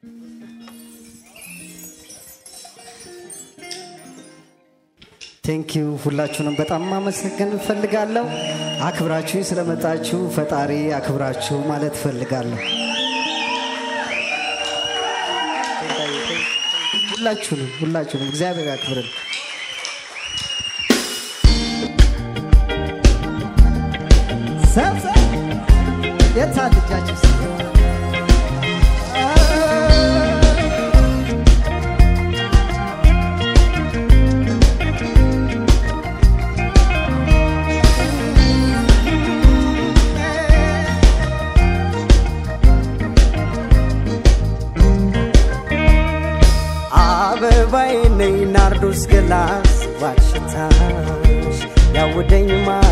ቴንኪዩ ሁላችሁንም በጣም ማመሰገን እፈልጋለሁ። አክብራችሁ ስለመጣችሁ ፈጣሪ አክብራችሁ ማለት እፈልጋለሁ። ሁላችሁንም ሁላችሁንም እግዚአብሔር ያክብርን። ሰብሰብ የታ ልጃችሁ አበባዬ ነይ ናርዶስ ገላስ ባሽታሽ ያውደኝ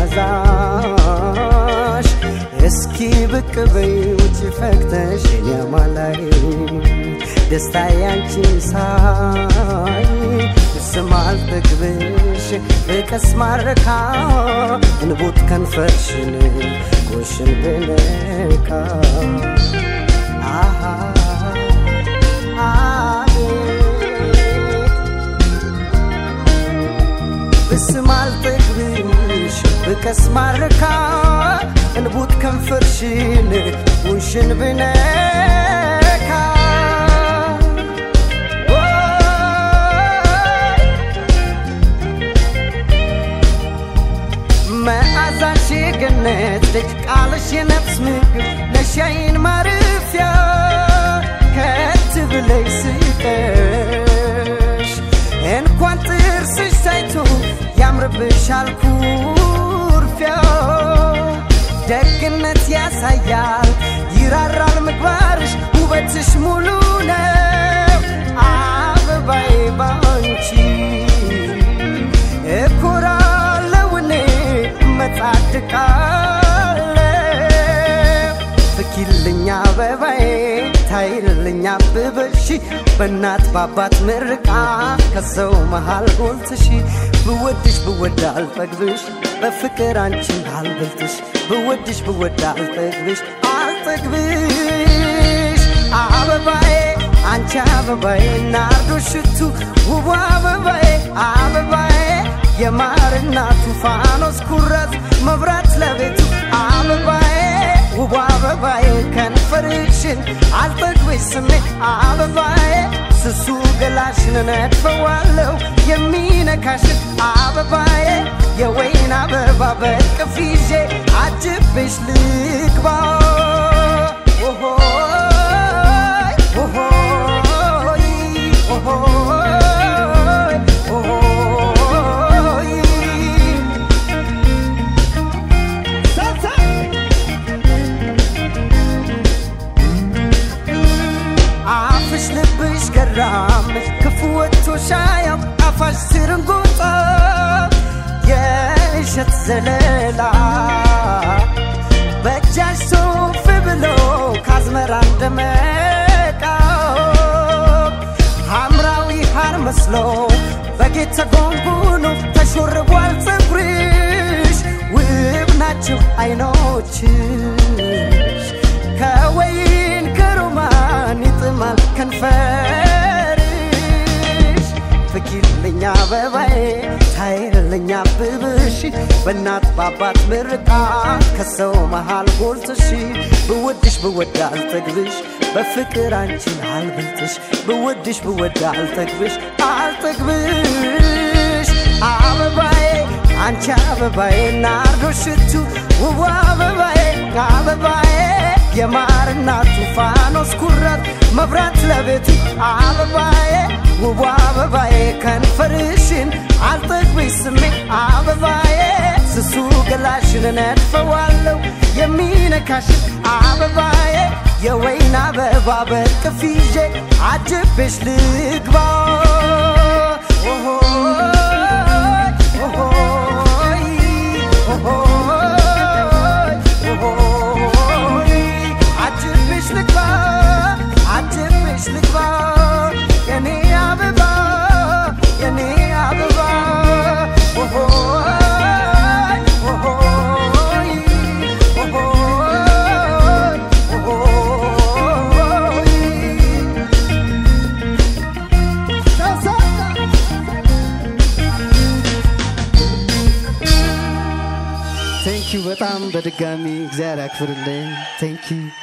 ማዛሽ እስኪ ብቅ በይ ውጭ ፈክተሽ የማላይ ደስታ ያንቺን ሳይ ስማል ጠግብሽ በቀስ ማረካ እንቡት ከንፈርሽን ጎሽን ብነካ አሃ ብስም አልጠግብሽ ብቀስ ማረካ እንቡት ከንፈርሽን ውሽን ብነካ መዓዛሽ የገነት ደጅ ቃልሽ የነፍስ ምግብ ነሻይን ማረፊያ ከት ብለሽ ስቀሽ እንኳን ጥርስሽ ታይቶ ያምርብሻል ኩርፊያ ደግነት ያሳያል ይራራል ምግባርሽ ውበትሽ ሙሉ ነው አበባዬ ባንቺ እኮራለሁ እኔ መጻድቃለሁ ፍኪልኛ አበባዬ ታይልኛ አብበሽ በእናት ባባት ምርቃ ከሰው መሃል ጎልትሽ ብወድሽ ብወድ አልጠግብሽ በፍቅር አንቺን አልበልጥሽ ብወድሽ ብወድ አልጠግብሽ አልጠግብሽ አበባዬ አንቺ አበባዬ ናርዶ ሽቱ ውቡ አበባዬ አበባዬ የማርና ቱፋኖስ ኩራት መብራት ለቤቱ አበባዬ ውቡ አበባዬ ከንፈርሽን አልጠግብሽ ስሜ አበባዬ ስሱ ገላሽን ነድፈዋለሁ የሚነካሽን አበባዬ የወይን አበባ በቅፍ ይዤ አጅብሽ ልግባ ኦሆይ ኦሆይ ኦሆይ ኦሆይ አፍሽ ልብሽ ገራምሽ ክፉ ወጥቶ ሻያም አፋሽ ስርንጎጣ የእሸት ዘለላ በእጃሽ ሶፍ ብሎ ካዝመራ እንደመቃው ሐምራዊ ሐር መስሎ በጌጥ ተጎንጉኖ ተሾርቧል ፀጉርሽ ውብ ናቸው አይኖችሽ ከወይን ከሮማን ይጥማል ከንፈርሽ ፍኪልኛ አበባዬ ታይልኛ አብብሽ በእናት ባባት ምርቃት ከሰው መሃል ጎልትሽ ብወድሽ ብወድ አልጠግብሽ በፍቅር አንቺን አልበልጥሽ ብወድሽ ብወድ አልጠግብሽ አልጠግብሽ አበባዬ አንቺ አበባዬ ናርዶ ሽቱ ውቡ አበባዬ አበባዬ የማርና ቱፋኖስ ኩራት መብራት ለቤቱ አበባዬ ውቡ አበባዬ ከንፈርሽን አልጠግብሽ ስሜ አበባዬ ስሱ ገላሽን ነድፈዋለሁ የሚነካሽን አበባዬ የወይን አበባ በቅፍ ይዤ አጅብሽ ልግባ ኦሆይ ኦሆይ ኦሆይ ኦሆይ አጅብሽ ልግባ አጅብሽ ልግባ የኔ አበባ የኔ አበባ ኦሆይ ኦሆይ ኦሆይ ኦሆይ ቴንኪዩ በጣም በድጋሚ እግዚአብሔር ያክብርልኝ። ቴንኪዩ